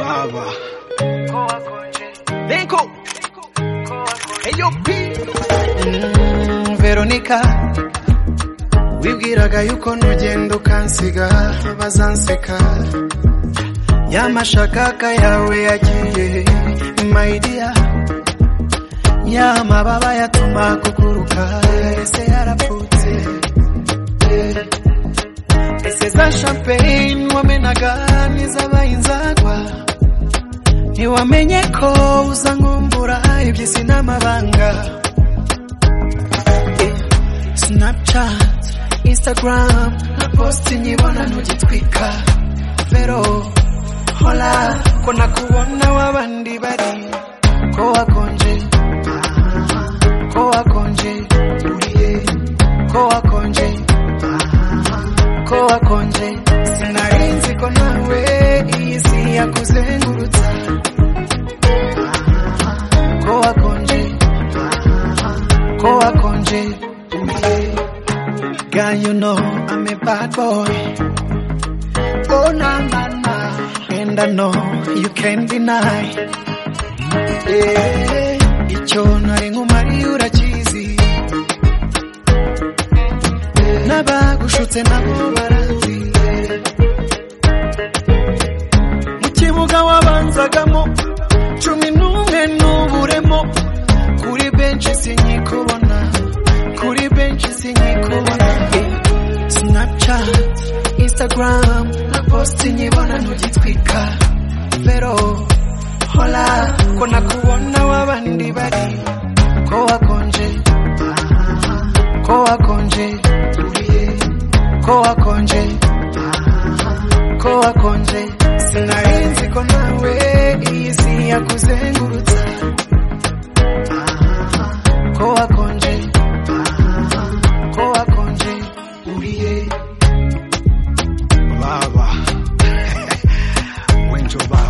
baba Denko AOP Veronica wibwiraga yuko nugenda ukansiga bazanseka yamashakaka yawe yagiye maidia yamababa yatuma kuguruka ese yarapfutse ese za champagne wamenaga nizabaye inzagwa ntiwamenye ko uzangumbura iby'isi n'amabanga snapchat instagram na post nyibona ntugitwika vero hola ko nakubona w'abandi bari ko wakonje aha, ko wakonje uriye ko wakonje aha, ko wakonje sinarinzi ko nawe iyi si yakuzengurutsa ko wakonje ko wakonje uriye Girl, you know I'm a bad boy. Oh, na, na, na. And I know you can't deny. Yeah. Icyo nari nkumariye urakizi. N'abagushutse nabo barazi. Mu kibuga wabanzagamo cumi n'umwe n'uburemo. Kuri benshi sinyikubona. Kuri benshi sinyikubona. Snapchat, Instagram, na post nyibona ntugitwika. Vero, hola, ko nakubona w'abandi bari. Ko wakonje, aha, ko wakonje, uriye, ko wakonje, aha, ko wakonje. Sinarinzi ko nawe iyi si yakuzengurutsa. Aha, ko wakonje, aha, ko wakonje, uriye. Lava. Winter Bar.